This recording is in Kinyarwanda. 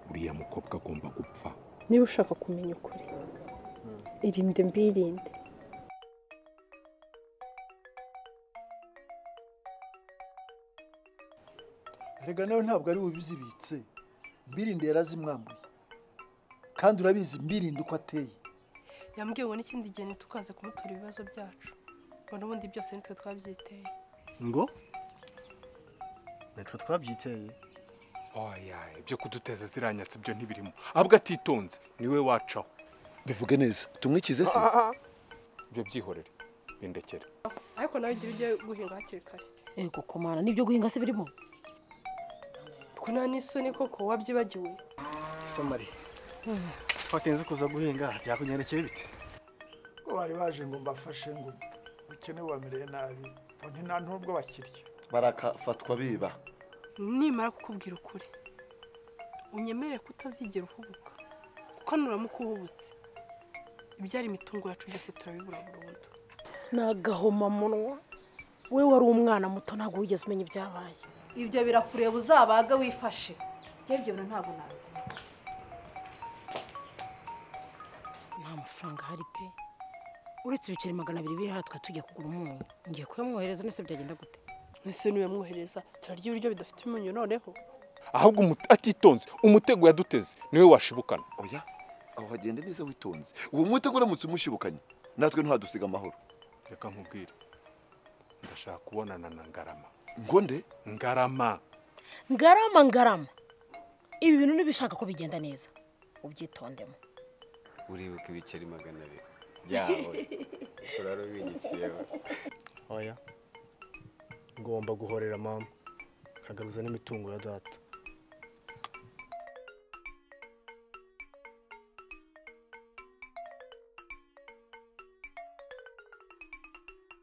uriya mukobwa agomba gupfa niba ushaka kumenya ukuri irinde mbirinde rega nawe ntabwo ari wowe uzibitse mbirinde yarazimwambuye kandi urabizi mbirinde uko ateye yambwiye ngo n'ikindi gihe ntitukaze kumutora ibibazo byacu ngo n'ubundi byose nitwe twabyiteye ngo nitwe twabyiteye oya ibyo kuduteza ziranyatsi byo ntibirimo ahubwo atitonze niwe wacaho bivuge neza tumwikize se ibyo byihorere bindekere ariko nawe igira ujye guhinga hakiri kare Ego komana nibyo guhinga se birimo twe nta n'isoni koko wabyibagiwe somari twatinze kuza guhinga byakugendekeye bite ko bari baje ngo mbafashe ngo ukene wamereye nabi ngo nti nta n'ubwo bakirya barakafatwa biba nimara kukubwira ukuri unyemerere kutazigera uhubuka kuko nuramuka uhubutse ibyari imitungo yacu byose turabibura burundu ni agahomamunwa we wari umwana muto ntabwo wigeze umenya ibyabaye ibyo birakureba uzabaga wifashe njye ibyo bintu ntabwo nabikora nta mafaranga ahari pe uretse ibiceri magana abiri biri hano twari tugiye kugura umunyu ngiye kuyamwohereza nese byagenda gute mwese niwemwohereza turarya ibiryo bidafite umunyu noneho ahubwo umu- atitonze umutego yaduteze niwe washibukana oya aho hagenda neza witonze uwo mwitego uramutse umushibukanye natwe ntadusiga amahoro reka nkubwire ndashaka kubonana na ngarama ngo nde ngarama ngarama ngarama ibi bintu ntibishaka ko bigenda neza ubyitondemo uribuka ibiceri magana abiri byawe urara ubinyikiyeho oya ngomba guhorera mama nkagaruza n'imitungo ya data